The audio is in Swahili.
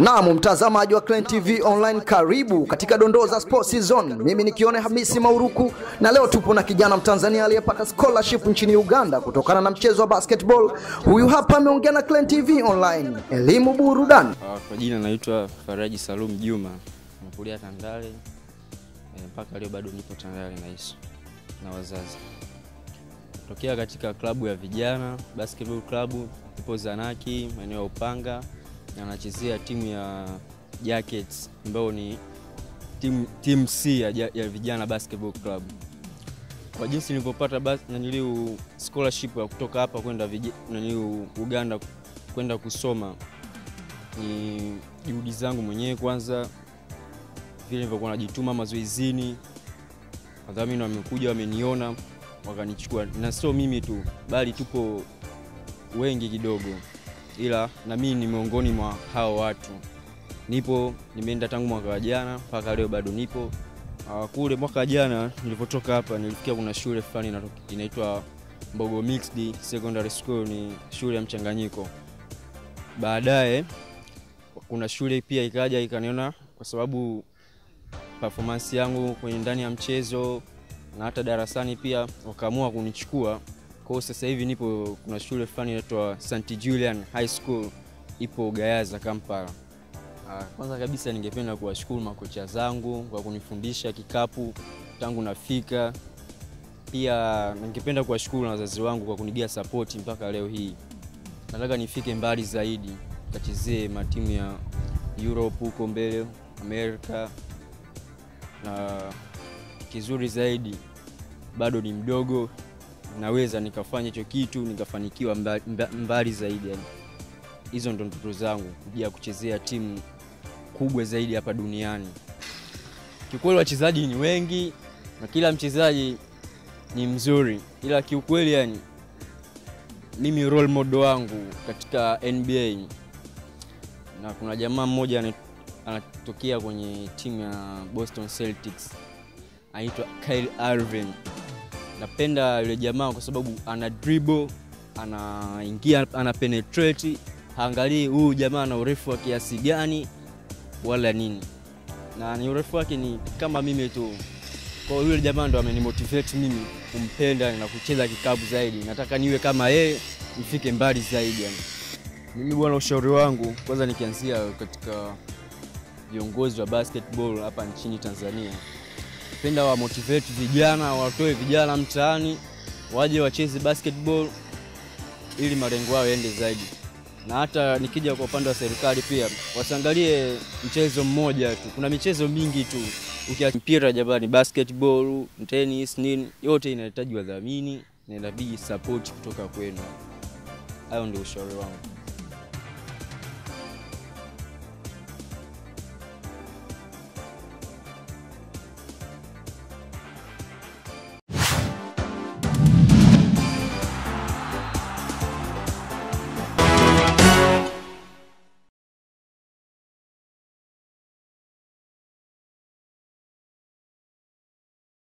Naam, mtazamaji wa Clan TV Online, karibu katika dondoo za Sports Zone. Mimi nikione Hamisi Mauruku, na leo tupo na kijana Mtanzania aliyepata scholarship nchini Uganda kutokana na mchezo wa basketball. Huyu hapa ameongea na Clan TV Online, elimu burudani. Ah, Kwa jina naitwa Faraji Salum Juma, nakulia Tandale eh, mpaka leo bado nipo Tandale naishi na wazazi. Tokea katika klabu ya vijana basketball club, ipo Zanaki maeneo ya Upanga, na nachezea timu ya Jackets ambayo ni timu timu C ya, ja- ya vijana basketball club. Kwa jinsi nilivyopata bas- naniliu scholarship ya kutoka hapa kwenda vij- naniliu Uganda kwenda kusoma ni juhudi zangu mwenyewe kwanza, vile nilivyokuwa najituma mazoezini. Wadhamini wamekuja wameniona, wakanichukua, na sio mimi tu, bali tupo wengi kidogo, ila na mimi ni miongoni mwa hao watu. Nipo, nimeenda tangu mwaka wa jana mpaka leo bado nipo. Ah, Kule mwaka jana nilipotoka hapa, nilifikia kuna shule fulani inato- inaitwa Mbogo Mixed Secondary School, ni shule ya mchanganyiko. Baadaye kuna shule pia ikaja ikaniona, kwa sababu performance yangu kwenye ndani ya mchezo na hata darasani pia wakaamua kunichukua. Kwa hiyo sasa hivi nipo, kuna shule fulani inaitwa St Julian High School ipo Gayaza, Kampala. Ah, Kwanza kabisa ningependa kuwashukuru makocha zangu kwa kunifundisha kikapu tangu nafika. Pia ningependa kuwashukuru na wazazi wangu kwa kunigia sapoti mpaka leo hii. Nataka nifike mbali zaidi, kachezee matimu ya Europe huko mbele, Amerika, na kizuri zaidi, bado ni mdogo, naweza nikafanya hicho kitu nikafanikiwa mbali, mbali zaidi. Yani hizo ndo ndoto zangu, kuja kuchezea timu kubwa zaidi hapa duniani. Kiukweli wachezaji ni wengi na kila mchezaji ni mzuri, ila kiukweli yani mimi role model wangu katika NBA na kuna jamaa mmoja ana- anatokea kwenye timu ya Boston Celtics anaitwa Kyle Irving. Napenda yule jamaa kwa sababu ana dribble, anaingia, ana penetrate, haangalii huyu jamaa ana urefu wa kiasi gani wala nini, na ni urefu wake ni kama mimi tu. Kwa hiyo yule jamaa ndo amenimotivate mimi kumpenda na kucheza kikapu zaidi. Nataka niwe kama yeye, nifike mbali zaidi yani. Mimi bwana, ushauri wangu kwanza, nikianzia katika viongozi wa basketball hapa nchini Tanzania, penda wa motivate vijana, watoe vijana mtaani waje wacheze basketball ili malengo yao yaende zaidi. Na hata nikija kwa upande wa serikali pia wasiangalie mchezo mmoja tu, kuna michezo mingi tu. Ukiacha mpira jamani, basketball, tennis, nini, yote inahitaji wadhamini na inabidi support kutoka kwenu. Hayo ndio ushauri wangu.